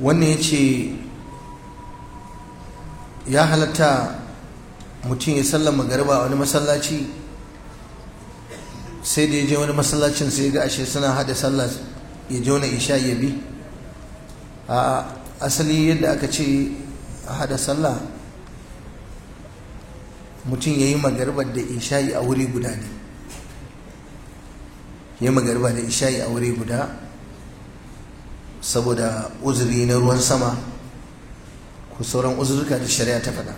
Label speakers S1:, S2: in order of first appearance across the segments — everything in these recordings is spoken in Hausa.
S1: wannan ya ce ya halatta mutum ya sallar magariba a wani masallaci sai da ya je wani masallacin sai ga ashe suna hada sallah ya je wani isha ya bi a asali yadda aka ce a hada sallah mutum ya yi magaribar da isha'i a wuri guda ne ya yi magariba da isha'i a wuri guda saboda uzuri na ruwan sama ko sauran uzurka da shari'a ta faɗa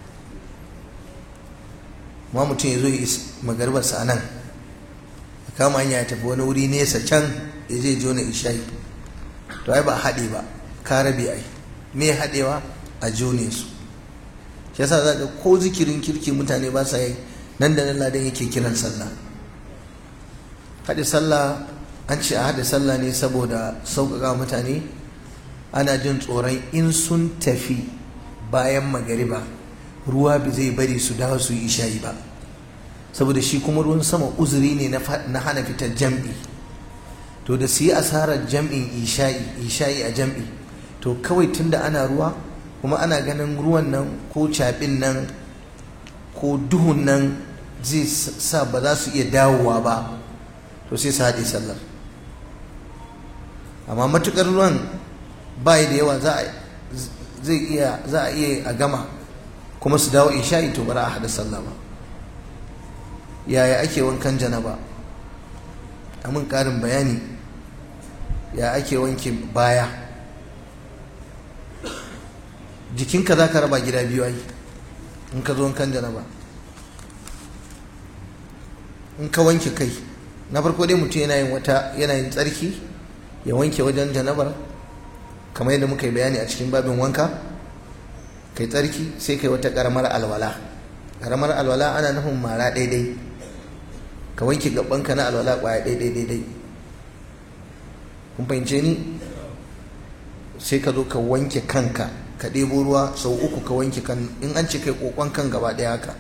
S1: ma mutum ya zo yi magaribarsa a nan ya kama hanya ya tafi wani wuri nesa can ya je jona isha'i to ai ba haɗe ba ka rabe ai me haɗewa a jone su shi yasa za ka ko zikirin kirki mutane ba sa yi nan da nan ladan yake kiran sallah haɗe sallah an ce a haɗe sallah ne saboda sauƙaƙa mutane ana jin tsoron in sun tafi bayan magariba ruwa bi zai bari su dawo su yi isha'i ba saboda shi kuma ruwan sama uzuri ne na hana fitar jam'i to da su yi asarar jam'in isha'i isha'i a jam'i to kawai tunda ana ruwa kuma ana ganin ruwan nan ko caɓin nan ko duhun nan zai sa ba za su iya dawowa ba to sai su haɗe sallar amma matukar ruwan bayi da yawa za a iya za a iya a gama kuma su dawo isha'i to bara a haɗa sallah ba yaya ake wankan janaba amin ƙarin bayani ya ake wanke baya jikinka za ka raba gida biyu ai in ka zo wankan janaba in ka wanke kai na farko dai mutum yana yin wata yana yin tsarki ya wanke wajen janabar kamar yadda muka yi bayani a cikin babin wanka kai tsarki sai kai wata karamar alwala karamar alwala ana nufin mara daidai ka wanke gabanka na alwala kwaya daidai daidai kun fahimce ni sai ka zo ka wanke kanka ka ɗebo ruwa sau uku ka wanke kan in an ce kai kokon kan gaba ɗaya haka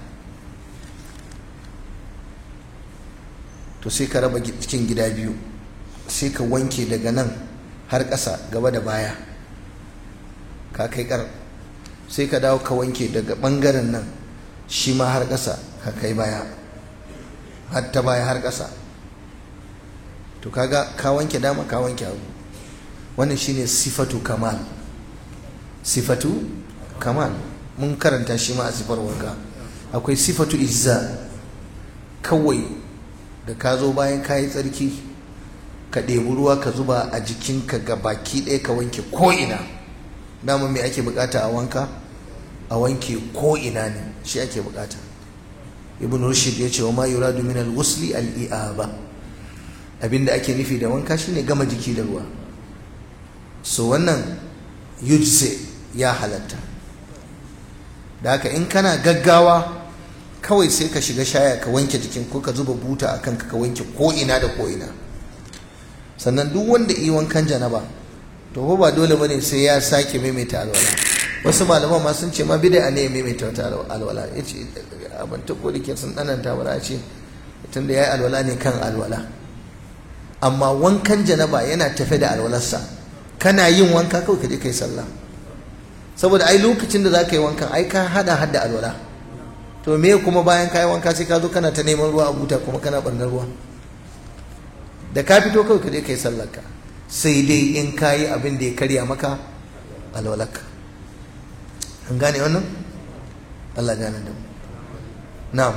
S1: to sai ka raba cikin gida biyu sai ka wanke daga nan har ƙasa gaba da baya ka kai ƙar sai ka dawo ka wanke daga ɓangaren nan shi ma har ƙasa ka kai baya har ta baya har ƙasa to kaga ka wanke dama ka wanke abu wannan shine sifatu kamal sifatu kamal mun karanta shi ma a sifar wanka akwai sifatu izza kawai da ka zo bayan ka yi tsarki ka ɗebi ruwa ka zuba a jikinka ga baki ɗaya ka wanke ko'ina dama me ake bukata a wanka a wanke ko'ina ne shi ake bukata ibn rushd ya ce wa ma yuradu min al-ghusli al-i'aba abinda ake nufi da wanka shine gama jiki da ruwa so wannan yujse ya halatta da haka in kana gaggawa kawai sai ka shiga shaya ka wanke jikin ko ka zuba buta a kanka ka wanke ko'ina da ko'ina sannan duk wanda yi wankan janaba to ba dole bane sai ya sake maimaita alwala wasu malaman ma sun ce ma bid'a ne ya maimaita wata alwala yace abin ta ko dake sun dananta bara ce tunda yayi alwala ne kan alwala amma wankan janaba yana tafe da alwalarsa kana yin wanka kawai ka je kai sallah saboda ai lokacin da za ka yi wankan ai ka hada hada alwala to me kuma bayan ka yi wanka sai ka zo kana ta neman ruwa a buta kuma kana barnar ruwa da ka fito kawai ka je ka yi sallarka sai dai in ka yi abin da ya karya maka alwalarka an gane wannan Allah gane da mu na'am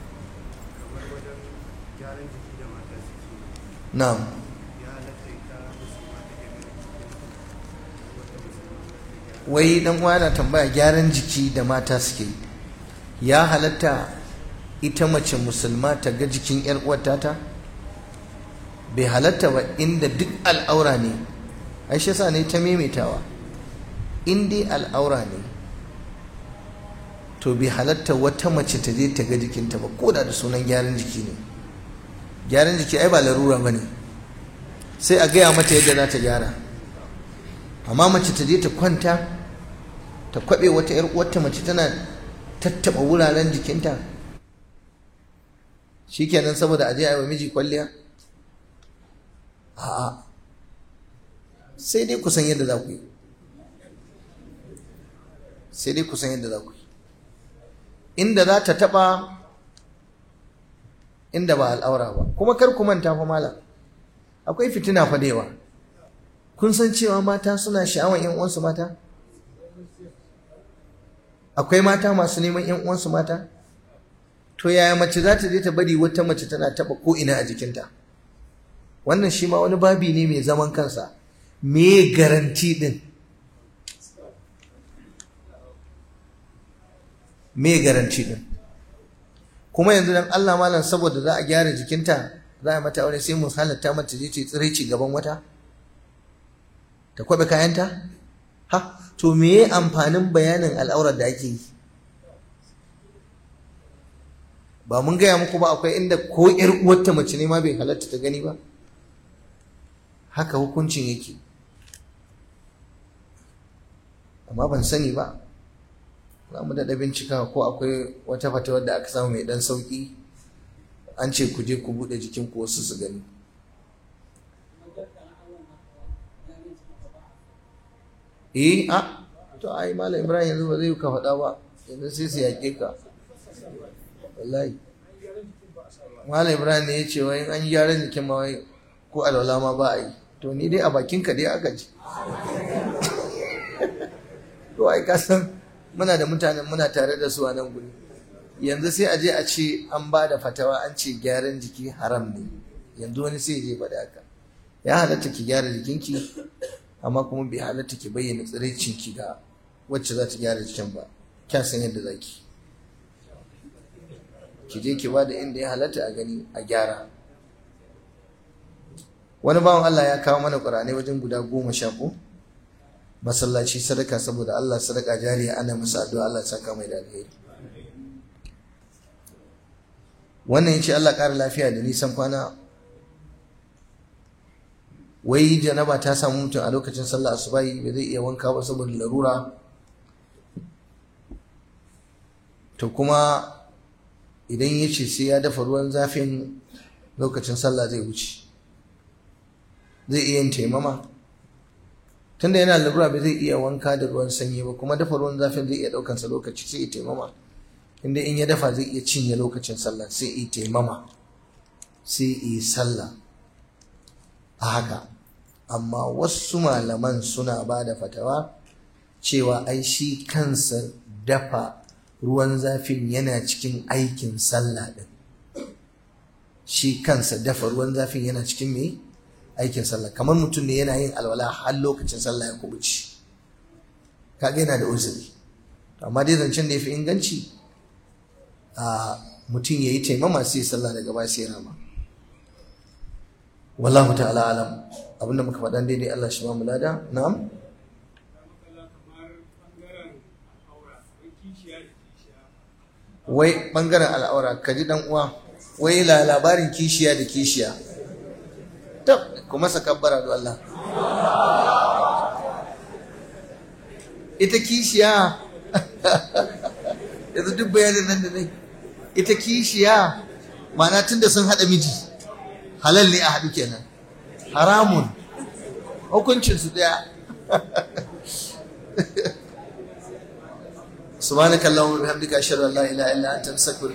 S1: na'am wai dan uwa yana tambaya gyaran jiki da mata suke ya halatta ita mace musulma ta ga jikin yar uwarta ta bai halatta ba inda duk al'aura ne ai shi yasa ne ta maimaitawa in dai al'aura ne to bai halatta wata mace ta je ta ga jikinta ba ko da da sunan gyaran jiki ne gyaran jiki ai ba larura ba ne sai a gaya mata yadda za ta gyara amma mace ta je ta kwanta ta kwabe wata yar uwarta mace tana tattaba wuraren jikinta shikenan saboda aje a yi wa miji kwalliya a'a sai dai ku san yadda za ku yi sai dai kusan yadda za ku yi inda za ta taɓa inda ba al'aura ba kuma kar ku manta fa malam akwai fitina fa da yawa kun san cewa mata suna sha'awan yan uwansu mata akwai mata masu neman yan uwansu mata to yaya mace za ta je ta bari wata mace tana taba ko ina a jikinta wannan shi ma wani babi ne mai zaman kansa me garanti din me garanti din kuma yanzu dan Allah malam saboda za a gyara jikinta za a mata aure sai mu halatta mata je ta tsiraici gaban wata ta kwabe kayanta ha to me amfanin bayanin al'aurar da ake yi ba mun gaya muku ba akwai inda ko yar uwarta mace ne ma bai halatta ta gani ba haka hukuncin yake amma ban sani ba za mu daɗa bincika ko akwai wata fatawar da aka samu mai ɗan sauƙi an ce ku je ku buɗe jikinku wasu su gani eh a to ai malam ibrahim yanzu ba zai ka faɗa ba yanzu sai su yaƙe ka wallahi malam ibrahim ne ya ce wai an yi gyaran jikin ma wai ko alwala ma ba a yi to ni dai a bakin ka dai aka ji to ai ka san muna da mutanen muna tare da su a nan guri yanzu sai a je a ce an ba da fatawa an ce gyaran jiki haram ne yanzu wani sai je faɗa haka ya halatta ki gyara jikinki amma kuma bai halatta ki bayyana tsiraicinki ga wacce za ta gyara jikin ba kya san yadda za ki ki je ki bada inda ya halatta a gani a gyara wani bawan Allah ya kawo mana ƙur'anai wajen guda goma sha ko masallaci sadaka saboda Allah sadaka jariya ana masa addu'a Allah saka mai da alheri wannan yace Allah ƙara lafiya da nisan kwana wai janaba ta samu mutum a lokacin sallah asubahi bai zai iya wanka ba saboda larura to kuma idan ya ce sai ya dafa ruwan zafin lokacin sallah zai wuce zai iya yin taimama tunda yana larura bai zai iya wanka da ruwan sanyi ba kuma dafa ruwan zafin zai iya ɗaukansa lokaci sai ya taimama inda in ya dafa zai iya cinye lokacin sallah sai ya taimama sai ya sallah a haka amma wasu malaman suna ba da fatawa cewa ai shi kansa dafa ruwan zafin yana cikin aikin sallah ɗin shi kansa dafa ruwan zafin yana cikin me aikin sallah kamar mutum ne yana yin alwala har lokacin sallah ya kubuci kaga yana da uzuri amma dai zancen da ya fi inganci a mutum ya yi taimama sai sallah daga baya sai rama wallahu ta'ala alam abinda muka faɗan daidai Allah shi ba mu lada na'am wai bangaren al'aura ka ji dan uwa wai la labarin kishiya da kishiya tab kuma sakabbara da Allah ita kishiya yanzu duk bayanin nan da nai ita kishiya ma'ana tunda sun haɗa miji halal ne a haɗu kenan haramun hukuncin su ɗaya سبحانك اللهم وبحمدك اشهد ان لا اله الا انت استغفرك